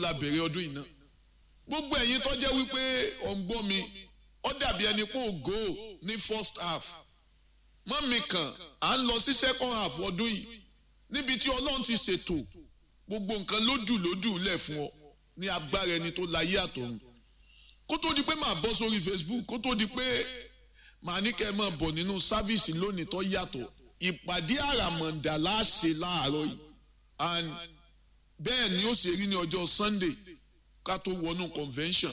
la bẹ̀rẹ̀ ọdún yìí náà gbogbo ẹ̀yin tó jẹ́ wípé ọ̀ ń gbọ́ mi ó dàbí ẹni pé ògo ní first half mọ́ mi kàn à ń lọ sí second half ọdún yìí níbi tí ọlọ́run ti ṣètò gbogbo nǹkan lódù lódù lẹ̀ fún ọ ní agbára ẹni tó láyé àtọ̀run kó tó di pé màá bọ́ sórí Facebook kó tó di pé màá ní kẹ́ ẹ máa bọ̀ nínú sáfíìsì lónìí tó yàtọ̀ ìpàdé àràmọ̀ǹdà láàṣẹ láàárọ̀ yìí and bẹ́ẹ̀ ni ó ṣe rí ní ọjọ́ Sunday ká tó wọnú convention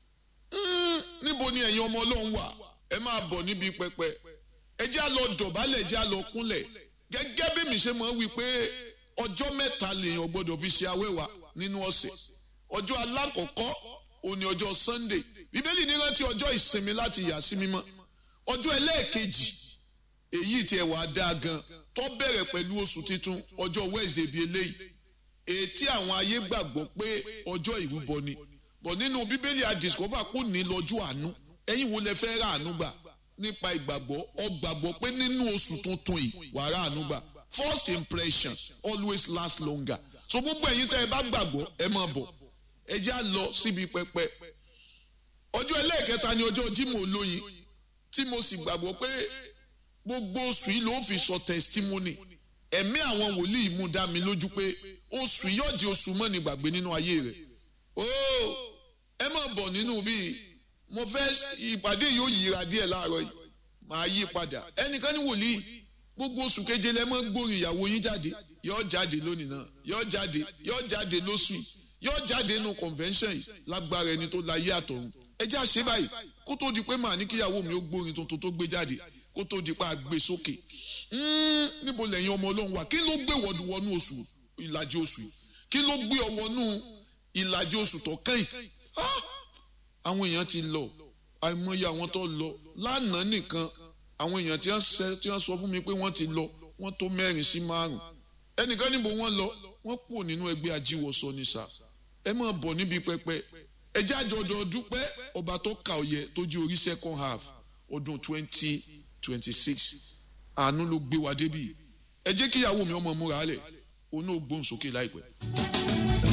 níbo ni ẹ̀yin ọmọ ọlọ́run wà ẹ máa bọ̀ níbi pẹpẹ ẹ jẹ́ á lọ dọ̀bálẹ̀ ẹ jẹ́ á lọ kúnlẹ̀ gẹ́gẹ́ bí mi ṣe máa ń wí pé ọjọ́ mẹ́ta lèèyàn gbọ́dọ̀ fi ṣe awẹ́wà nínú ọ̀sẹ̀ ọjọ́ alákọ̀ọ́kọ́ òní ọjọ́ Sunday bíbélì ní rántí ọjọ́ ìsinmi láti yà sí mímọ́ ọjọ́ ẹlẹ́ẹ̀kejì èyí tí ẹ wà á dáa gan tó bẹ̀rẹ̀ pẹ̀lú oṣù titun ọjọ́ Wednesday bíi eléyìí èyí tí àwọn ayé gbàgbọ́ pé ọjọ́ ìrúbọ ni bọ̀ nínú bíbélì àdìsọ́fà kò ní lọ́jọ́ àánú ẹ̀yin wo lẹ fẹ́ rà àánú gbà nípa ìgbàgbọ́ ọ gbàgbọ́ pé nínú oṣù tuntun yìí wà rà àánú gbà first impression always last longer so gbogbo ẹ̀yin tẹ́ ẹ bá gbàgbọ́ ẹ máa bọ̀ ẹ já lọ síbi pẹpẹ ọjọ́ ẹlẹ́ẹ̀kẹta ni ọjọ́ Jímọ̀ olóyin tí mo sì gbàgbọ́ pé gbogbo oṣù yìí ló fi sọ testimony ẹ̀mí àwọn wòlíì mú dá mi lójú pé oṣù yóò di oṣù mọ́ni gbàgbé nínú ayé rẹ̀ ooo ẹ máa bọ̀ nínú bíi mo fẹ́ ìpàdé yóò yíra díẹ̀ láàárọ̀ yìí màá yí padà ẹnìkan ní wòlíì gbogbo oṣù keje lẹ mọ́ gbórin ìyàwó yín jáde yóò jáde lónìí náà yóò jáde yóò jáde lóṣù yìí yóò jáde nínú convention yìí lágbára ẹni tó láyé àtọ̀run ẹ já ṣe báyìí kó tó di pé màá ní kíyàwó mi ó gbórin tuntun tó gbé jáde kó tó di pé a gbé sókè níbo lẹ́yìn ọmọ ọlọ́run wà kí ló gbé wọnú oṣù ìlàjì oṣù yìí kí ló gbé ọ wọnú ìlàjì oṣù tó kẹ́yìn àwọn èèyàn ti lọ àìmọye àwọn tó lọ lánàá nìkan àwọn èèyàn tí wọ́n sọ fún mi pé wọ́n ti lọ wọ́n tó mẹ́rin sí márùn ẹnìkan níbo wọ́n lọ wọ́n kúrò nínú ẹgbẹ́ ajíwọsọ ní sà ẹ máa bọ̀ níbi pẹpẹ ẹ jáde ọdọ dúpẹ́ ọba tó kà ọyẹ tó di orí second half ọdún twenty twenty six àánú ló gbé wa débi ẹ jẹ́ kíyàwó mi ọmọ múra lẹ̀ òun náà gbóhùn sókè láìpẹ́.